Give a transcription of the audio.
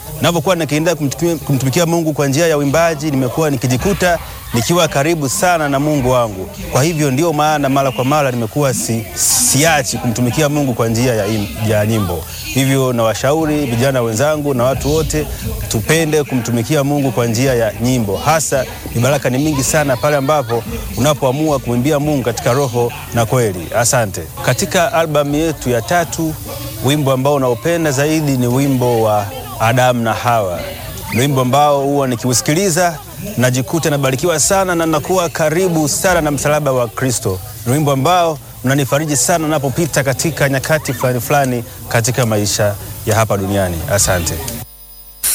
Ninapokuwa nikiendelea kumtumikia, kumtumikia Mungu kwa njia ya uimbaji, nimekuwa nikijikuta nikiwa karibu sana na Mungu wangu. Kwa hivyo ndio maana mara kwa mara nimekuwa si, siachi kumtumikia Mungu kwa njia ya, im, ya nyimbo. Hivyo nawashauri vijana wenzangu na watu wote tupende kumtumikia Mungu kwa njia ya nyimbo. Hasa ni baraka ni mingi sana pale ambapo unapoamua kumwimbia Mungu katika roho na kweli. Asante. Katika albamu yetu ya tatu, wimbo ambao unaopenda zaidi ni wimbo wa Adamu na Hawa. Ni wimbo ambao huwa nikiusikiliza najikuta nabarikiwa sana na nakuwa karibu sana na msalaba wa Kristo. Ni wimbo ambao unanifariji sana napopita katika nyakati fulani fulani katika maisha ya hapa duniani. Asante.